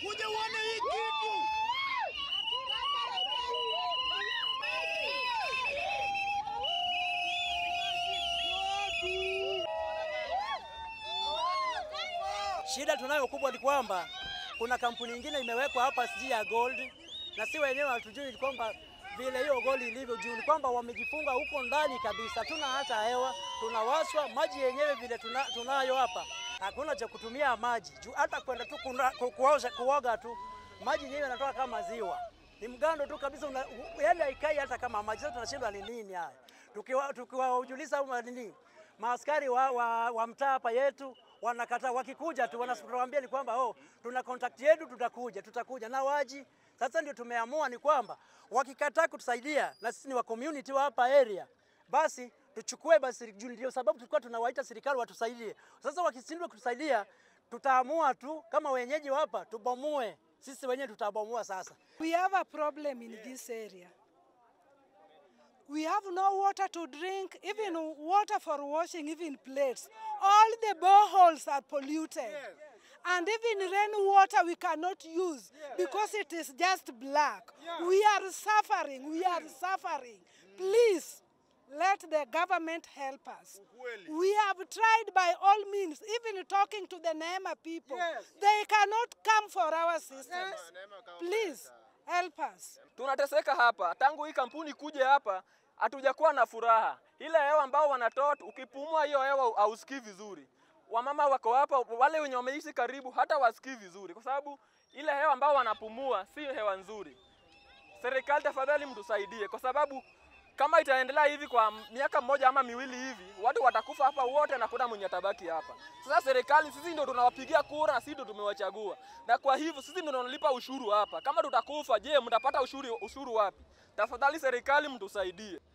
Kuja uone hii kitu. Shida tunayo kubwa ni kwamba kuna kampuni nyingine imewekwa hapa sijui ya gold, na si wenyewe hatujui kwamba vile hiyo gold ilivyo juu, ni kwamba wamejifunga huko ndani kabisa, tuna hata hewa, tunawaswa maji yenyewe vile tuna, tunayo hapa, hakuna cha kutumia maji juu, hata kwenda tu kuna- ku- kuosha kuoga tu maji yenyewe yanatoka kama ziwa, ni mgando tu kabisa, una- u- yaani haikai hata kama maji. Sasa tunashindwa ni nini haya, tukiwa tukiwaujuliza au nini maaskari wa, wa, wa mtaa hapa yetu wanakataa, wakikuja tu wanatuambia ni kwamba oh, tuna contact yetu, tutakuja tutakuja na waji. Sasa ndio tumeamua ni kwamba wakikataa kutusaidia na sisi ni wa community wa hapa area, basi tuchukue basi, juu ndio sababu tulikuwa tunawaita serikali watusaidie. Sasa wakishindwa kutusaidia, tutaamua tu kama wenyeji wa hapa tubomoe, sisi wenyewe tutabomoa sasa. We have a problem in this area. We have no water to drink, even water for washing, even plates. All the boreholes are polluted. And even rainwater we cannot use because it is just black. We are suffering. We are suffering. Please let the government help us. We have tried by all means, even talking to the Neema people. They cannot come for our systems. Please help us. tunateseka hapa tangu hii kampuni kuja hapa, hatujakuwa na furaha. Ile hewa ambao wanatoa, ukipumua hiyo hewa hausikii vizuri. Wamama wako hapa, wale wenye wameishi karibu, hata wasikii vizuri, kwa sababu ile hewa ambao wanapumua si hewa nzuri. Serikali tafadhali, mtusaidie, kwa sababu kama itaendelea hivi kwa miaka mmoja ama miwili hivi, watu watakufa hapa wote na kuna mwenye atabaki hapa. Sasa serikali, sisi ndio tunawapigia kura na sisi ndio tumewachagua, na kwa hivyo sisi ndio tunalipa ushuru hapa. Kama tutakufa, je, mtapata ushuru, ushuru wapi? Tafadhali serikali, mtusaidie.